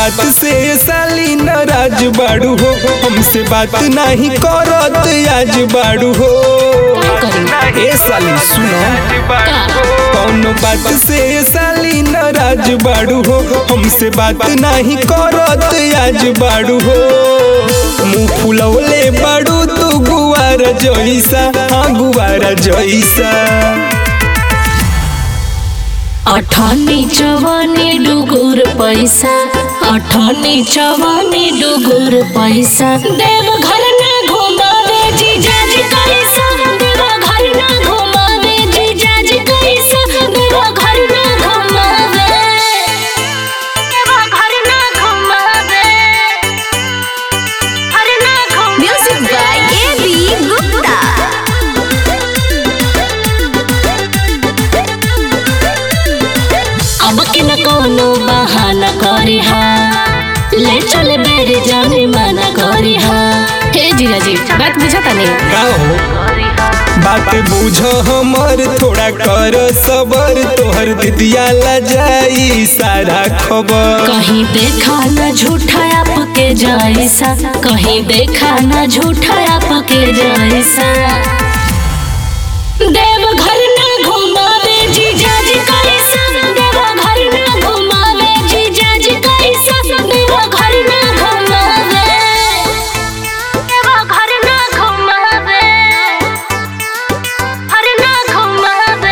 बात से साली नाराज बाड़ू हो हमसे बात नहीं करत आज बाड़ू हो ए साली सुनो कौनो बात से साली नाराज बाड़ू हो हमसे बात नहीं करत आज बाड़ू हो मुँह फुलौले बाड़ू तू गुआर जैसा हाँ गुआर जैसा अठनी चवनी डुगुर पैसा अठनी चवनी डुगुर पैसा देव घर ना घुमावे जीजा जी कैसा देव घर ना घुमावे जीजा जी कैसा देव घर ना घुमावे देव घर ना घुमावे घर ना घुमावे Music by A.B. Gupta. अब के न कोनो बहाना करी हा ले चले बेरे जाने मना करी हा हे जीजा जी बात बुझता नहीं का हो बात बुझ हमर थोड़ा कर सबर तोहर दिदिया ला जाई सारा खबर कहीं देखा न झूठा आपके जैसा कहीं देखा न झूठा आपके जैसा देव घर ना घुमावे जीजा जी कैसा देव घर ना घुमावे जीजा जी कैसा देव घर ना घुमावे देव घर ना घुमावे घर ना घुमावे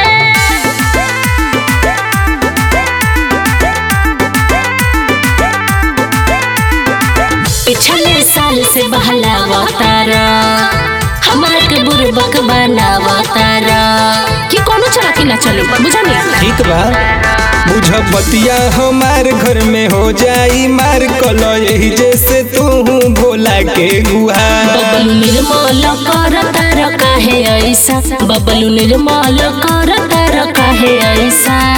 पिछले साल से बहलावा तारा हमार के बुरबक बनावा तारा कि कोनो चला कि ना चलो बुझा नहीं ठीक बा बुझ बतिया हमार घर में हो जाई मार कल यही जैसे तू भोला के गुहार बबलू निर्मल कर तार काहे ऐसा बबलू निर्मल कर तार काहे ऐसा